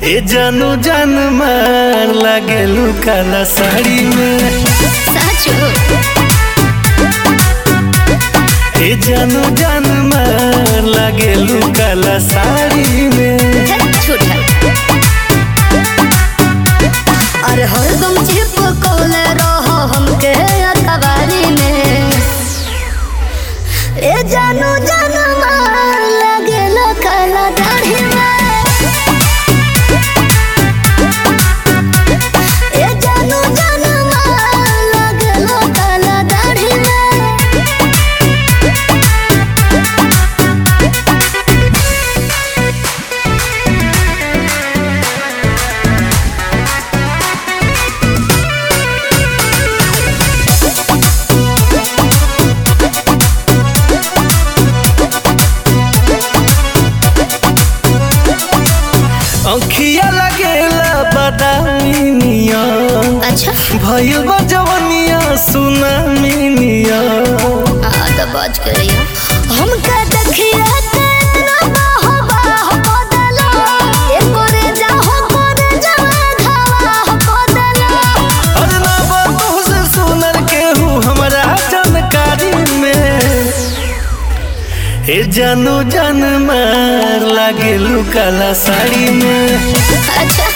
ए जानू जान मार लागेलू काला साड़ी में साचो ए जानू जान मार लागेलू काला साड़ी में धत झूठा अरे हरदम चिपकौले रहो हमके अखबारी में ए जानू जानू मार लगेला काला दाढ़ी में ए जानू जानू मार लगेला काला दाढ़ी में अंखिया लगेला बादामी निया अच्छा भइल बा जवनिया सुनामी निया आ तो बाज करिया हमका देखिया के ना बाहो बाहो बदला ए करे जाहो करे जावा घावा बदला अरे ना बातों से सुनर केहू हमरा जानकारी में ए जानू जान मार लागेलू काला साड़ी में अच्छा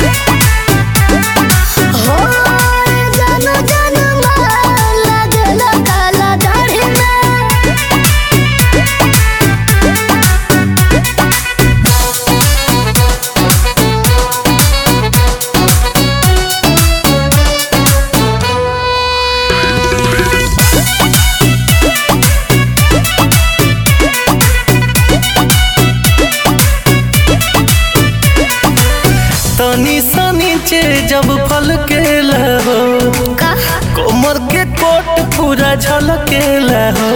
हो ए जानो जानो मार लगला काला दाढ़ी में तनी सा नीचे जब फल के लहो का कोमर के कोट पूरा झलके लहो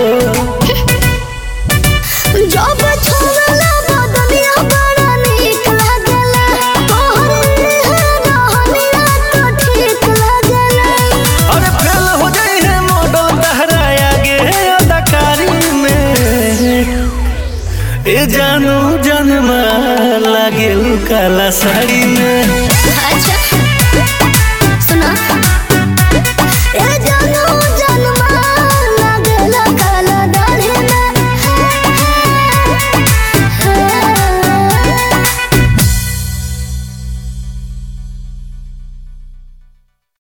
जब छोड़ला बदनिया बड़ा नीक लागला तोहर रहनिया तो ठीक लागला अरे फेल हो जाए है मॉडल तहराया गे अदाकारी में ए जानू जनमा लागेलू काला साड़ी में अच्छा